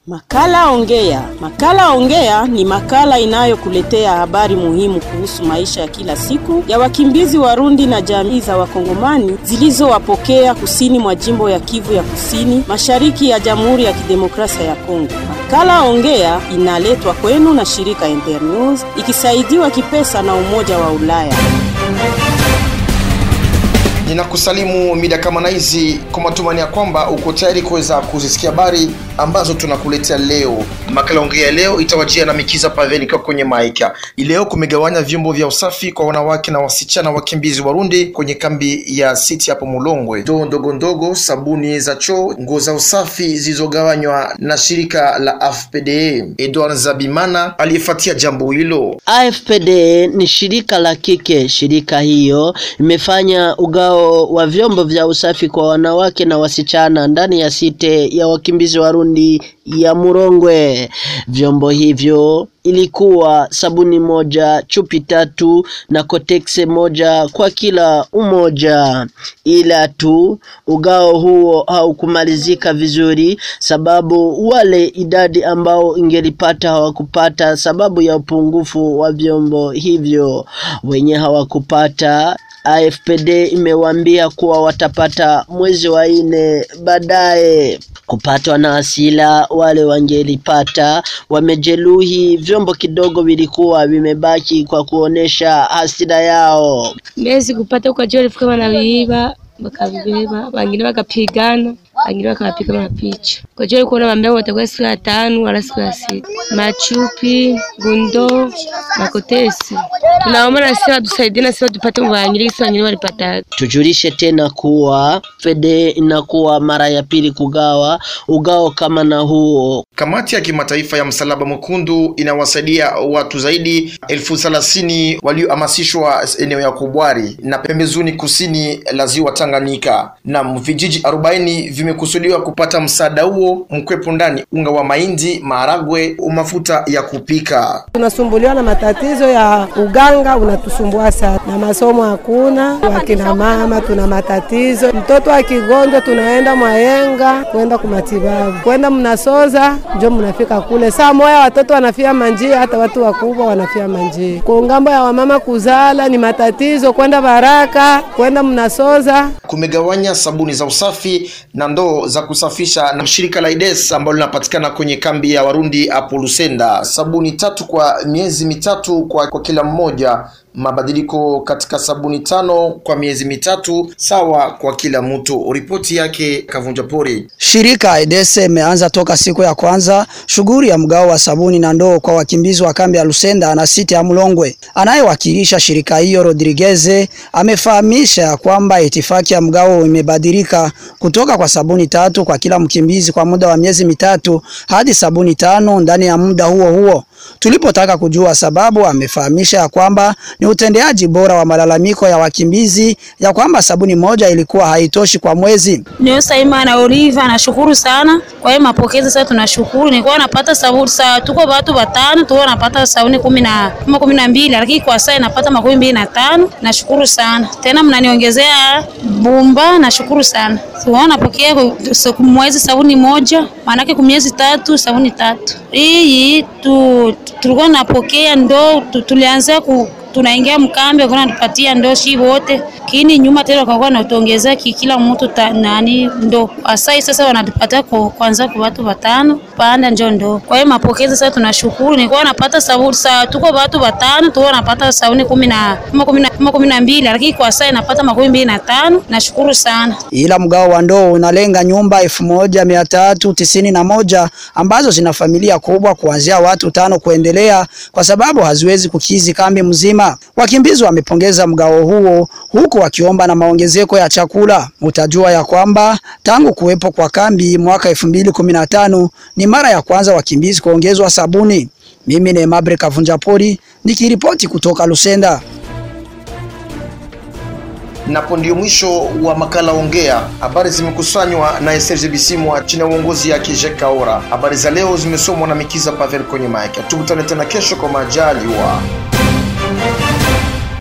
Makala Ongea. Makala Ongea ni makala inayokuletea habari muhimu kuhusu maisha ya kila siku ya wakimbizi Warundi na jamii za Wakongomani zilizowapokea kusini mwa jimbo ya Kivu ya Kusini, mashariki ya Jamhuri ya Kidemokrasia ya Kongo. Makala Ongea inaletwa kwenu na shirika Internews ikisaidiwa kipesa na Umoja wa Ulaya. Ninakusalimu mida kama na hizi kwa matumaini ya kwamba uko tayari kuweza kuzisikia habari ambazo tunakuletea leo. Makala ongea leo itawajia na Mikiza Paveni kwa kwenye maika. Leo kumegawanya vyombo vya usafi kwa wanawake na wasichana wakimbizi Warundi kwenye kambi ya City hapo Mulongwe. Ndoo ndogo ndogo, sabuni za choo, nguo za usafi zilizogawanywa na shirika la AFPDA. Edward Zabimana aliyefuatia jambo hilo. AFPD ni shirika la kike. Shirika hiyo imefanya ugao wa vyombo vya usafi kwa wanawake na wasichana ndani ya site ya wakimbizi Warundi ya Murongwe. Vyombo hivyo ilikuwa sabuni moja, chupi tatu na kotekse moja kwa kila umoja, ila tu ugao huo haukumalizika vizuri, sababu wale idadi ambao ingelipata hawakupata sababu ya upungufu wa vyombo hivyo. Wenye hawakupata AFPD imewaambia kuwa watapata mwezi wa nne baadaye. Kupatwa na hasila, wale wangelipata wamejeruhi, vyombo kidogo vilikuwa vimebaki kwa kuonesha hasira yao. Mbezi kupata ukajua walifika wanaviiba wakavibeba, wengine wakapigana, wengine wakawapiga mapicha. Kwa hiyo alikuwa anawaambia watakuwa siku ya tano wala siku ya sita. Machupi, gundo, makotesi. Tunaomba na sisi watusaidie na sisi tupate wengine sisi wengine walipata. Tujulishe tena kuwa fede inakuwa mara ya pili kugawa ugao kama na huo. Kamati ya kimataifa ya Msalaba Mwekundu inawasaidia watu zaidi elfu thelathini waliohamasishwa eneo ya Kobwari na pembezoni kusini la ziwa Tanganyika, na vijiji 40 vimekusudiwa kupata msaada huo, mkwepo ndani unga wa mahindi, maharagwe, mafuta ya kupika. Tunasumbuliwa na matatizo ya uganga, unatusumbua sana, na masomo hakuna. Wakina mama tuna matatizo, mtoto akigonjwa tunaenda Mwayenga kwenda kumatibabu, kwenda mnasoza njo mnafika kule saa moya, watoto wanafia manjia, hata watu wakubwa wanafia manjia. Kwa ngambo ya wamama kuzala ni matatizo, kwenda Baraka, kwenda mnasoza. Kumegawanya sabuni za usafi na ndoo za kusafisha na shirika la IDES ambalo linapatikana kwenye kambi ya Warundi hapo Lusenda. Sabuni tatu kwa miezi mitatu kwa, kwa kila mmoja mabadiliko katika sabuni tano kwa miezi mitatu sawa kwa kila mtu. Ripoti yake Kavunja Pori. Shirika Edese imeanza toka siku ya kwanza shughuli ya mgao wa sabuni na ndoo kwa wakimbizi wa kambi ya Lusenda na siti ya Mlongwe. Anayewakilisha shirika hiyo Rodriguez amefahamisha ya kwamba itifaki ya mgao imebadilika kutoka kwa sabuni tatu kwa kila mkimbizi kwa muda wa miezi mitatu hadi sabuni tano ndani ya muda huo huo. Tulipotaka kujua sababu, amefahamisha ya kwamba ni utendeaji bora wa malalamiko ya wakimbizi ya kwamba sabuni moja ilikuwa haitoshi kwa mwezi. Niyosaimana Oliva, nashukuru sana kwa hiyo mapokezi. Sasa tunashukuru, nilikuwa napata sabuni saa, tuko watu watano, tuko napata sabuni kumi na kumi na mbili, lakini kwa sasa napata makumi mbili na tano. Nashukuru sana tena, mnaniongezea bumba, nashukuru sana. Tuona napokea mwezi sabuni moja, maanake kwa miezi tatu sabuni tatu. Hii tu tulikuwa napokea ndo tulianza ku tunaingia mkambi kuna tupatia ndo shi wote kini nyuma tena wakakuwa natuongezea kila mtu nani ndo asai sasa wanatupatia kwanza kwa watu watano panda njo ndo. Kwa hiyo mapokezi sasa tunashukuru, nilikuwa napata sabuni saa tuko watu watano tuko napata sabuni kumi na kumi na mbili lakini kwa sasa napata makumi mbili na tano. Nashukuru sana. Ila mgao wa ndoo unalenga nyumba elfu moja mia tatu tisini na moja ambazo zina familia kubwa kuanzia watu tano kuendelea, kwa sababu haziwezi kukizi kambi mzima. Wakimbizi wamepongeza mgao huo huku wakiomba na maongezeko ya chakula. Utajua ya kwamba tangu kuwepo kwa kambi mwaka elfu mbili kumi na tano ni mara ya kwanza wakimbizi kuongezwa sabuni. Mimi ni Mabre Kavunja Pori nikiripoti kutoka Lusenda. Napo ndio mwisho wa makala Ongea. Habari zimekusanywa na Serge Bisimwa chini ya uongozi yake Jacques Kaora. Habari za leo zimesomwa na Mikiza Pavel kwenye mic. Tukutane tena kesho kwa majaliwa.